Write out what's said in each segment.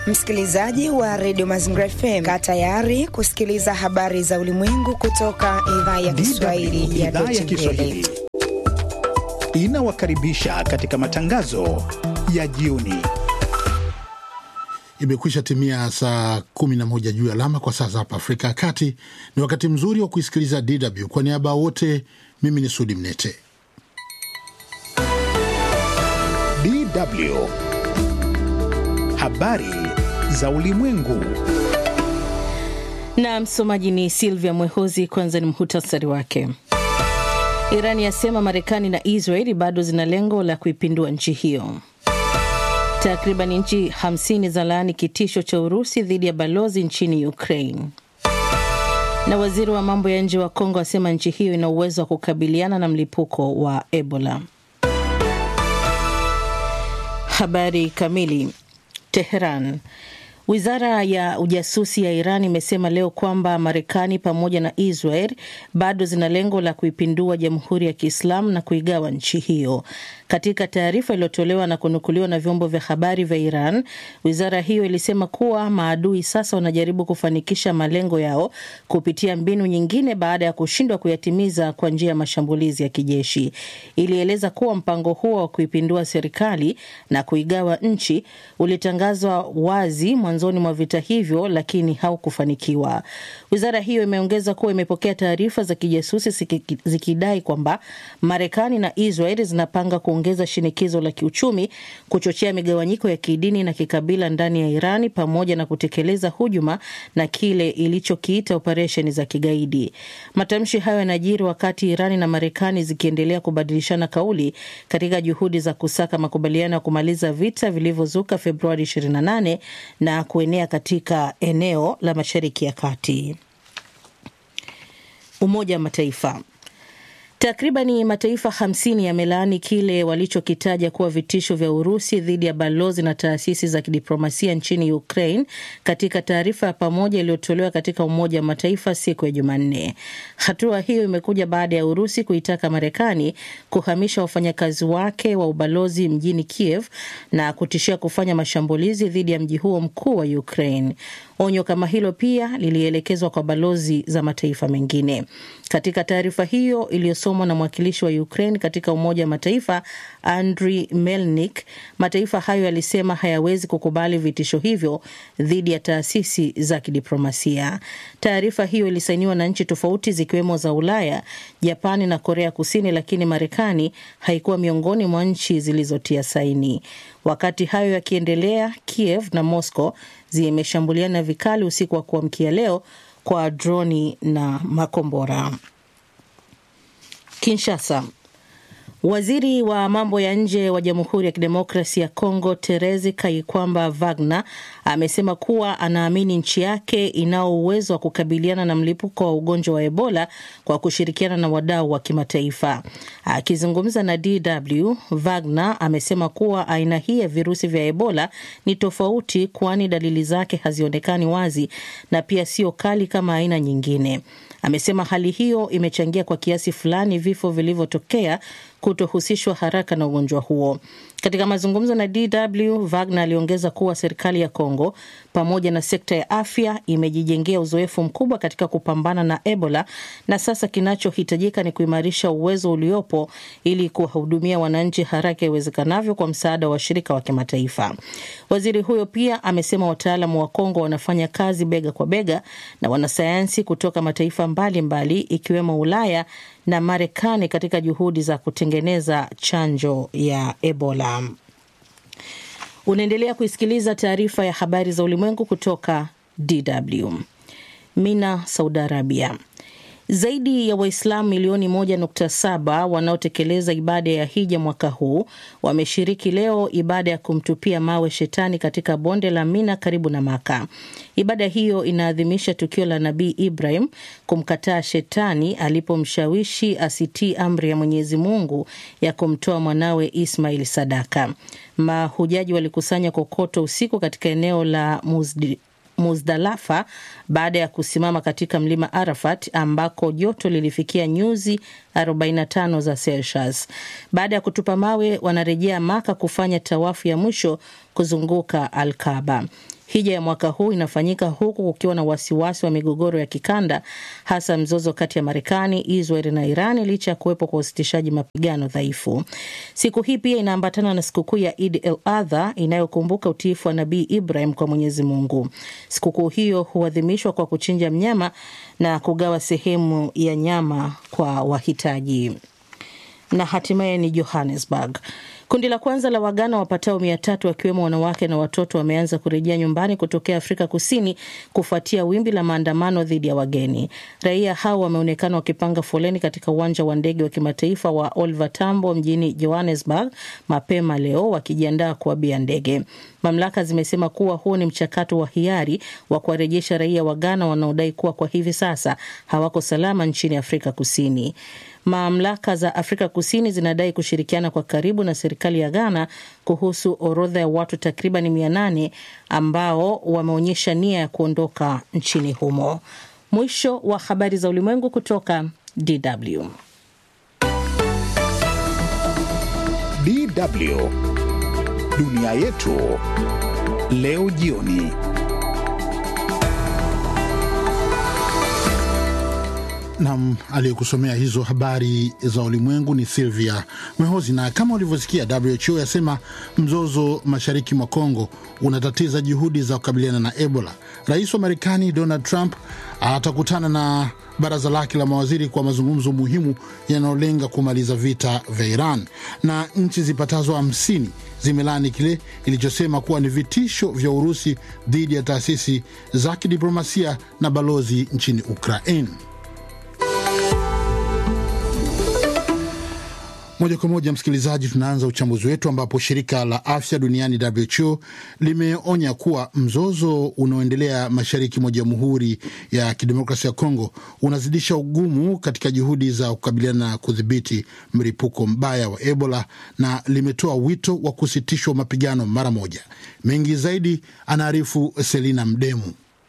Msikilizaji wa redio Mazingira FM, kaa tayari kusikiliza habari za ulimwengu kutoka idhaa ya Kiswahili ya idhaa ya Kiswahili inawakaribisha katika matangazo ya jioni. Imekwisha timia saa 11 juu ya alama kwa saa za hapa Afrika ya Kati. Ni wakati mzuri wa kuisikiliza DW. Kwa niaba ya wote, mimi ni Sudi Mnete. DW habari za ulimwengu. Na msomaji ni Silvia Mwehozi. Kwanza ni muhutasari wake. Irani yasema Marekani na Israeli bado zina lengo la kuipindua nchi hiyo. Takriban nchi 50 za laani kitisho cha Urusi dhidi ya balozi nchini Ukraine. Na waziri wa mambo ya nje wa Kongo asema nchi hiyo ina uwezo wa kukabiliana na mlipuko wa Ebola. Habari kamili. Teheran. Wizara ya ujasusi ya Iran imesema leo kwamba Marekani pamoja na Israel bado zina lengo la kuipindua Jamhuri ya Kiislamu na kuigawa nchi hiyo. Katika taarifa iliyotolewa na kunukuliwa na vyombo vya habari vya Iran, wizara hiyo ilisema kuwa maadui sasa wanajaribu kufanikisha malengo yao kupitia mbinu nyingine baada ya kushindwa kuyatimiza kwa njia ya mashambulizi ya kijeshi. Ilieleza kuwa mpango huo wa kuipindua serikali na kuigawa nchi ulitangazwa wazi mwanzoni mwa vita hivyo, lakini haukufanikiwa. Wizara hiyo imeongeza kuwa imepokea taarifa za kijasusi zikidai kwamba Marekani na Israel zinapanga kuongeza shinikizo la kiuchumi, kuchochea migawanyiko ya kidini na kikabila ndani ya Irani, pamoja na kutekeleza hujuma na kile ilichokiita operesheni za kigaidi. Matamshi hayo yanajiri wakati Irani na Marekani zikiendelea kubadilishana kauli katika juhudi za kusaka makubaliano ya kumaliza vita vilivyozuka Februari 28 na kuenea katika eneo la Mashariki ya Kati. Umoja wa Mataifa. Takribani mataifa 50 yamelaani kile walichokitaja kuwa vitisho vya Urusi dhidi ya balozi na taasisi za kidiplomasia nchini Ukraine katika taarifa ya pamoja iliyotolewa katika Umoja wa Mataifa siku ya Jumanne. Hatua hiyo imekuja baada ya Urusi kuitaka Marekani kuhamisha wafanyakazi wake wa ubalozi mjini Kiev na kutishia kufanya mashambulizi dhidi ya mji huo mkuu wa Ukraine. Onyo kama hilo pia lilielekezwa kwa balozi za mataifa mengine. Katika taarifa hiyo iliyosomwa na mwakilishi wa Ukraine katika Umoja wa Mataifa Andriy Melnik, mataifa hayo yalisema hayawezi kukubali vitisho hivyo dhidi ya taasisi za kidiplomasia. Taarifa hiyo ilisainiwa na nchi tofauti zikiwemo za Ulaya, Japani na Korea Kusini, lakini Marekani haikuwa miongoni mwa nchi zilizotia saini. Wakati hayo yakiendelea, Kiev na Moscow zimeshambuliana vikali usiku wa kuamkia leo kwa droni na makombora. Kinshasa. Waziri wa mambo ya nje wa Jamhuri ya Kidemokrasi ya Kongo Terezi Kaikwamba Wagner amesema kuwa anaamini nchi yake inao uwezo wa kukabiliana na mlipuko wa ugonjwa wa Ebola kwa kushirikiana na wadau wa kimataifa. Akizungumza na DW, Wagner amesema kuwa aina hii ya virusi vya Ebola ni tofauti, kwani dalili zake hazionekani wazi na pia sio kali kama aina nyingine. Amesema hali hiyo imechangia kwa kiasi fulani vifo vilivyotokea kutohusishwa haraka na ugonjwa huo. Katika mazungumzo na DW, Wagner aliongeza kuwa serikali ya Kongo pamoja na sekta ya afya imejijengea uzoefu mkubwa katika kupambana na Ebola na sasa kinachohitajika ni kuimarisha uwezo uliopo ili kuwahudumia wananchi haraka iwezekanavyo kwa msaada wa washirika wa kimataifa. Waziri huyo pia amesema wataalamu wa Kongo wanafanya kazi bega kwa bega na wanasayansi kutoka mataifa mbalimbali mbali, ikiwemo Ulaya na Marekani katika juhudi za kutengeneza chanjo ya Ebola. Unaendelea kuisikiliza taarifa ya habari za ulimwengu kutoka DW. Mina, Saudi Arabia. Zaidi ya Waislamu milioni 1.7 wanaotekeleza ibada ya hija mwaka huu wameshiriki leo ibada ya kumtupia mawe shetani katika bonde la Mina karibu na Maka. Ibada hiyo inaadhimisha tukio la Nabii Ibrahim kumkataa shetani alipomshawishi asitii amri ya Mwenyezi Mungu ya kumtoa mwanawe Ismail sadaka. Mahujaji walikusanya kokoto usiku katika eneo la Muzdi Muzdalafa baada ya kusimama katika mlima Arafat ambako joto lilifikia nyuzi 45 za Celsius. Baada ya kutupa mawe, wanarejea Maka kufanya tawafu ya mwisho kuzunguka Alkaba. Hija ya mwaka huu inafanyika huku kukiwa na wasiwasi wa migogoro ya kikanda, hasa mzozo kati ya Marekani, Israel na Iran, licha ya kuwepo kwa usitishaji mapigano dhaifu. Siku hii pia inaambatana na sikukuu ya Idi el Adha inayokumbuka utiifu wa Nabii Ibrahim kwa Mwenyezi Mungu. Sikukuu hiyo huadhimishwa kwa kuchinja mnyama na kugawa sehemu ya nyama kwa wahitaji. Na hatimaye ni Johannesburg. Kundi la kwanza la Wagana wapatao mia tatu wakiwemo wanawake na watoto wameanza kurejea nyumbani kutokea Afrika Kusini kufuatia wimbi la maandamano dhidi ya wageni. Raia hao wameonekana wakipanga foleni katika uwanja wa ndege wa kimataifa wa Oliver Tambo mjini Johannesburg mapema leo wakijiandaa kuabia ndege. Mamlaka zimesema kuwa huo ni mchakato wa hiari wa kuwarejesha raia wa Ghana wanaodai kuwa kwa hivi sasa hawako salama nchini Afrika Kusini. Mamlaka za Afrika Kusini zinadai kushirikiana kwa karibu na serikali ya Ghana kuhusu orodha ya watu takriban mia nane ambao wameonyesha nia ya kuondoka nchini humo. Mwisho wa habari za ulimwengu kutoka DW. DW dunia yetu leo jioni. Nam aliyekusomea hizo habari za ulimwengu ni Silvia Mwehozi. Na kama ulivyosikia, WHO yasema mzozo mashariki mwa Kongo unatatiza juhudi za kukabiliana na Ebola. Rais wa Marekani Donald Trump atakutana na baraza lake la mawaziri kwa mazungumzo muhimu yanayolenga kumaliza vita vya Iran, na nchi zipatazo hamsini zimelani kile ilichosema kuwa ni vitisho vya Urusi dhidi ya taasisi za kidiplomasia na balozi nchini Ukraine. Moja kwa moja, msikilizaji, tunaanza uchambuzi wetu ambapo shirika la afya duniani WHO limeonya kuwa mzozo unaoendelea mashariki mwa Jamhuri ya Kidemokrasia ya Kongo unazidisha ugumu katika juhudi za kukabiliana na kudhibiti mlipuko mbaya wa Ebola na limetoa wito wa kusitishwa mapigano mara moja. Mengi zaidi anaarifu Selina Mdemu.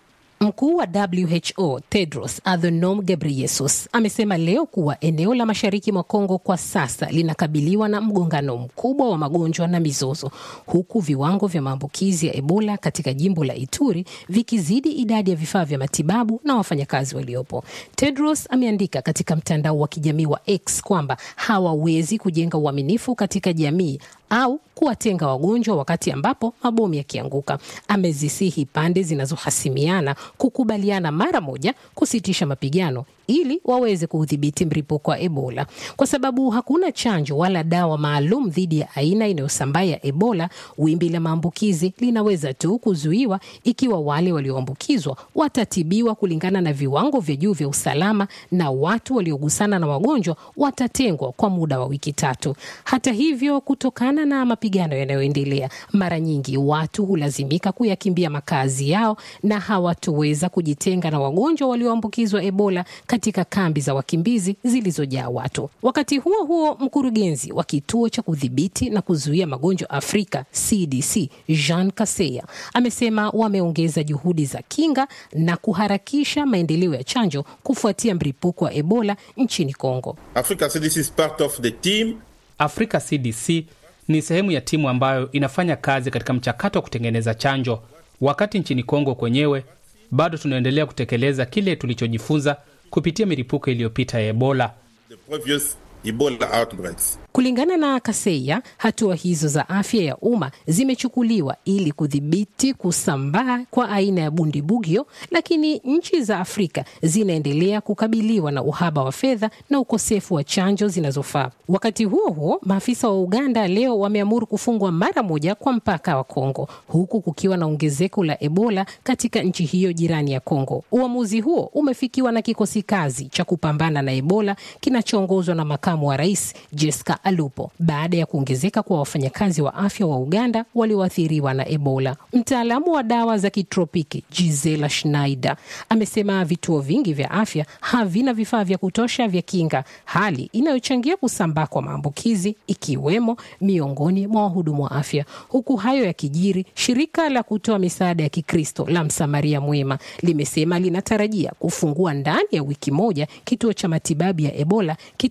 Mkuu wa WHO Tedros Adhanom Ghebreyesus amesema leo kuwa eneo la mashariki mwa Kongo kwa sasa linakabiliwa na mgongano mkubwa wa magonjwa na mizozo, huku viwango vya maambukizi ya Ebola katika jimbo la Ituri vikizidi idadi ya vifaa vya matibabu na wafanyakazi waliopo. Tedros ameandika katika mtandao wa kijamii wa X kwamba hawawezi kujenga uaminifu katika jamii au kuwatenga wagonjwa wakati ambapo mabomu yakianguka. Amezisihi pande zinazohasimiana kukubaliana mara moja kusitisha mapigano ili waweze kuudhibiti mlipuko wa Ebola. Kwa sababu hakuna chanjo wala dawa maalum dhidi ya aina inayosambaa ya Ebola, wimbi la maambukizi linaweza tu kuzuiwa ikiwa wale walioambukizwa watatibiwa kulingana na viwango vya juu vya usalama na watu waliogusana na wagonjwa watatengwa kwa muda wa wiki tatu. Hata hivyo, kutokana na mapigano yanayoendelea, mara nyingi watu hulazimika kuyakimbia makazi yao na hawatoweza kujitenga na wagonjwa walioambukizwa Ebola katika kambi za wakimbizi zilizojaa watu. Wakati huo huo, mkurugenzi wa kituo cha kudhibiti na kuzuia magonjwa Afrika CDC Jean Kaseya amesema wameongeza juhudi za kinga na kuharakisha maendeleo ya chanjo kufuatia mlipuko wa Ebola nchini Kongo. Africa CDC is part of the team. Africa CDC ni sehemu ya timu ambayo inafanya kazi katika mchakato wa kutengeneza chanjo, wakati nchini Kongo kwenyewe bado tunaendelea kutekeleza kile tulichojifunza kupitia milipuko iliyopita ya Ebola. The previous Ebola outbreaks. Kulingana na Kaseya, hatua hizo za afya ya umma zimechukuliwa ili kudhibiti kusambaa kwa aina ya bundibugyo, lakini nchi za Afrika zinaendelea kukabiliwa na uhaba wa fedha na ukosefu wa chanjo zinazofaa. Wakati huo huo, maafisa wa Uganda leo wameamuru kufungwa mara moja kwa mpaka wa Kongo, huku kukiwa na ongezeko la Ebola katika nchi hiyo jirani ya Kongo. Uamuzi huo umefikiwa na kikosi kazi cha kupambana na Ebola kinachoongozwa na makamu wa rais Jessica Alupo baada ya kuongezeka kwa wafanyakazi wa afya wa Uganda walioathiriwa na Ebola. Mtaalamu wa dawa za kitropiki Gisela Schneider amesema vituo vingi vya afya havina vifaa vya kutosha vya kinga, hali inayochangia kusambaa kwa maambukizi ikiwemo miongoni mwa wahudumu wa afya. Huku hayo yakijiri, shirika la kutoa misaada ya Kikristo la Msamaria Mwema limesema linatarajia kufungua ndani ya wiki moja kituo cha matibabu ya Ebola kitakachokuwa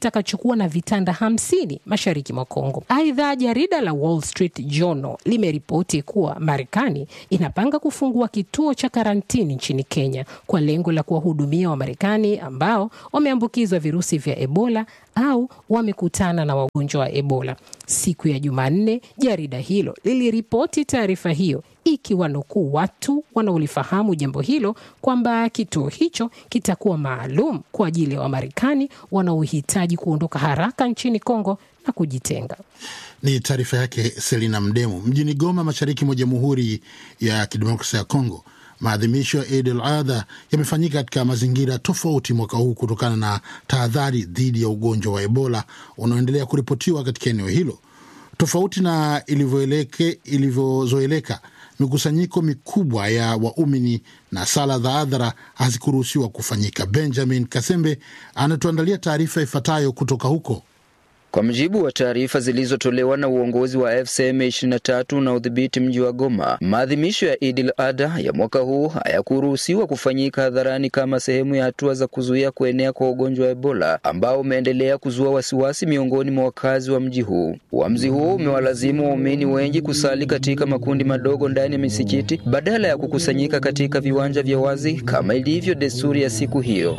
kuwa na vitanda hamsini mashariki mwa Kongo. Aidha, jarida la Wall Street Journal limeripoti kuwa Marekani inapanga kufungua kituo cha karantini nchini Kenya kwa lengo la kuwahudumia Wamarekani ambao wameambukizwa virusi vya Ebola au wamekutana na wagonjwa wa Ebola. Siku ya Jumanne, jarida hilo liliripoti taarifa hiyo ikiwanukuu watu wanaolifahamu jambo hilo kwamba kituo hicho kitakuwa maalum kwa ajili ya Wamarekani wanaohitaji kuondoka haraka nchini Kongo na kujitenga. Ni taarifa yake Selina Mdemu. Mjini Goma, mashariki mwa Jamhuri ya Kidemokrasia ya Kongo, maadhimisho ya Eid al Adha yamefanyika katika mazingira tofauti mwaka huu kutokana na tahadhari dhidi ya ugonjwa wa Ebola unaoendelea kuripotiwa katika eneo hilo. Tofauti na ilivyozoeleka, mikusanyiko mikubwa ya waumini na sala za hadhara hazikuruhusiwa kufanyika. Benjamin Kasembe anatuandalia taarifa ifuatayo kutoka huko. Kwa mujibu wa taarifa zilizotolewa na uongozi wa FCM 23 na udhibiti mji wa Goma, maadhimisho ya Idil Adha ya mwaka huu hayakuruhusiwa kufanyika hadharani kama sehemu ya hatua za kuzuia kuenea kwa ugonjwa wa Ebola ambao umeendelea kuzua wasiwasi miongoni mwa wakazi wa mji huu. Uamuzi huo umewalazimu waumini wengi kusali katika makundi madogo ndani ya misikiti badala ya kukusanyika katika viwanja vya wazi kama ilivyo desturi ya siku hiyo.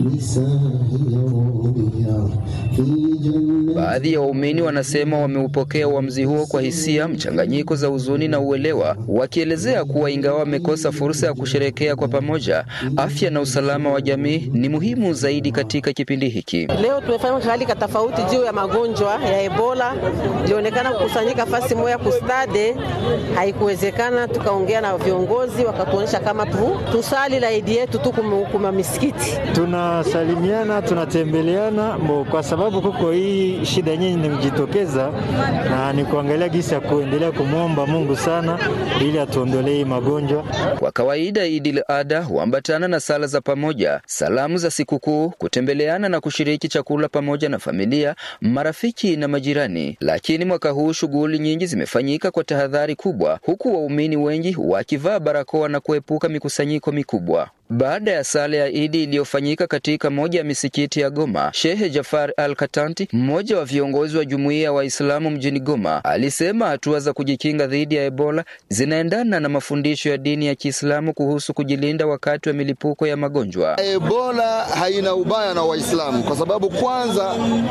Baadhi ya waumini wanasema wameupokea uamuzi huo kwa hisia mchanganyiko za huzuni na uelewa, wakielezea kuwa ingawa wamekosa fursa ya kusherekea kwa pamoja, afya na usalama wa jamii ni muhimu zaidi katika kipindi hiki. Leo tumefanya hali ka tofauti juu ya magonjwa ya Ebola. Ilionekana kukusanyika fasi moja kustade, haikuwezekana. Tukaongea na viongozi wakatuonyesha kama tu tusali la idi yetu tu kuma misikiti, tunasalimiana tunatembeleana mbo, kwa sababu kuko hii shida nyingi nimejitokeza, na ni kuangalia gisi ya kuendelea kumwomba Mungu sana ili atuondolee magonjwa. Kwa kawaida Idil Adha huambatana na sala za pamoja, salamu za sikukuu, kutembeleana na kushiriki chakula pamoja na familia, marafiki na majirani. Lakini mwaka huu shughuli nyingi zimefanyika kwa tahadhari kubwa, huku waumini wengi wakivaa barakoa na kuepuka mikusanyiko mikubwa. Baada ya sala ya Idi iliyofanyika katika moja ya misikiti ya Goma, Shehe Jafar Al Katanti, mmoja wa viongozi wa jumuiya ya Waislamu mjini Goma, alisema hatua za kujikinga dhidi ya Ebola zinaendana na mafundisho ya dini ya Kiislamu kuhusu kujilinda wakati wa milipuko ya magonjwa. Ebola haina ubaya na Waislamu kwa sababu kwanza,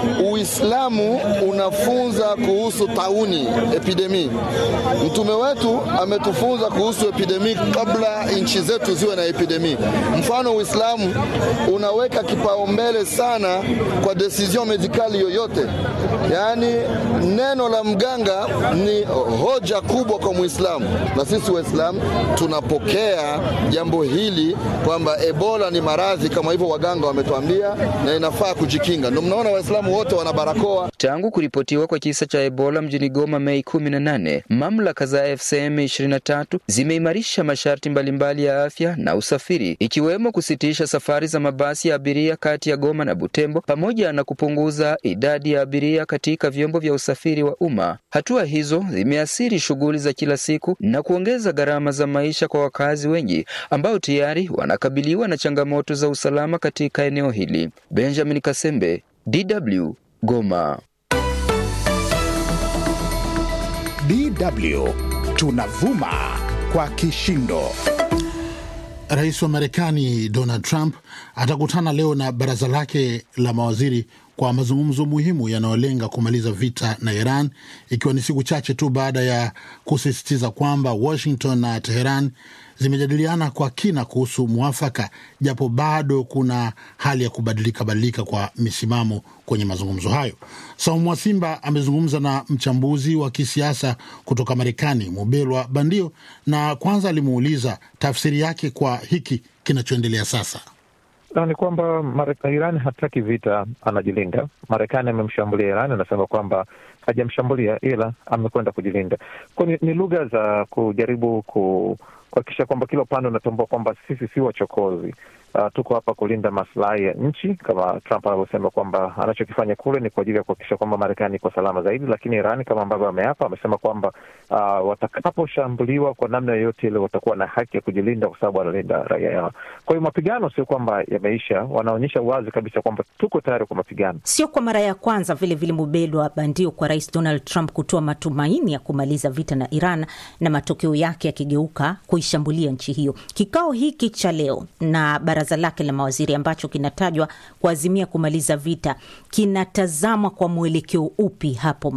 Uislamu unafunza kuhusu tauni epidemi. Mtume wetu ametufunza kuhusu epidemi kabla nchi zetu ziwe na epidemi. Mfano, Uislamu unaweka kipaumbele sana kwa decision medikali yoyote, yaani neno la mganga ni hoja kubwa kwa Muislamu, na sisi Waislamu tunapokea jambo hili kwamba Ebola ni maradhi kama hivyo waganga wametuambia, na inafaa kujikinga. Ndio mnaona Waislamu wote wana barakoa. Tangu kuripotiwa kwa kisa cha Ebola mjini Goma Mei 18, mamlaka za FCM 23 zimeimarisha masharti mbalimbali ya afya na usafiri ikiwemo kusitisha safari za mabasi ya abiria kati ya Goma na Butembo pamoja na kupunguza idadi ya abiria katika vyombo vya usafiri wa umma. Hatua hizo zimeathiri shughuli za kila siku na kuongeza gharama za maisha kwa wakazi wengi ambao tayari wanakabiliwa na changamoto za usalama katika eneo hili. Benjamin Kasembe, DW, Goma. DW tunavuma kwa kishindo. Rais wa Marekani Donald Trump atakutana leo na baraza lake la mawaziri kwa mazungumzo muhimu yanayolenga kumaliza vita na Iran, ikiwa ni siku chache tu baada ya kusisitiza kwamba Washington na Teheran zimejadiliana kwa kina kuhusu mwafaka, japo bado kuna hali ya kubadilika badilika kwa misimamo kwenye mazungumzo hayo. Saumu Mwasimba amezungumza na mchambuzi wa kisiasa kutoka Marekani, Mubelwa Bandio, na kwanza alimuuliza tafsiri yake kwa hiki kinachoendelea sasa. Ni kwamba Iran hataki vita, anajilinda. Marekani amemshambulia Iran, anasema kwamba hajamshambulia ila amekwenda kujilinda. Kwa ni, ni lugha za kujaribu ku kuhakikisha kwamba kila upande unatambua kwamba sisi si wachokozi. uh, tuko hapa kulinda maslahi ya nchi kama Trump anavyosema kwamba anachokifanya kule ni kwa ajili ya kuhakikisha kwamba Marekani iko salama zaidi, lakini Iran kama ambavyo ameapa, amesema kwamba uh, watakaposhambuliwa kwa namna yoyote ile watakuwa na haki ya kujilinda kwa sababu wanalinda raia yao. Kwa hiyo mapigano sio kwamba yameisha, wanaonyesha wazi kabisa kwamba tuko tayari kwa mapigano. Sio kwa mara ya kwanza vile vile Mubelwa bandio kwa Rais Donald Trump kutoa matumaini ya kumaliza vita na Iran na matokeo yake yakigeuka kuishambulia nchi hiyo. Kikao hiki cha leo na baraza lake la mawaziri ambacho kinatajwa kuazimia kumaliza vita kinatazamwa kwa mwelekeo upi hapo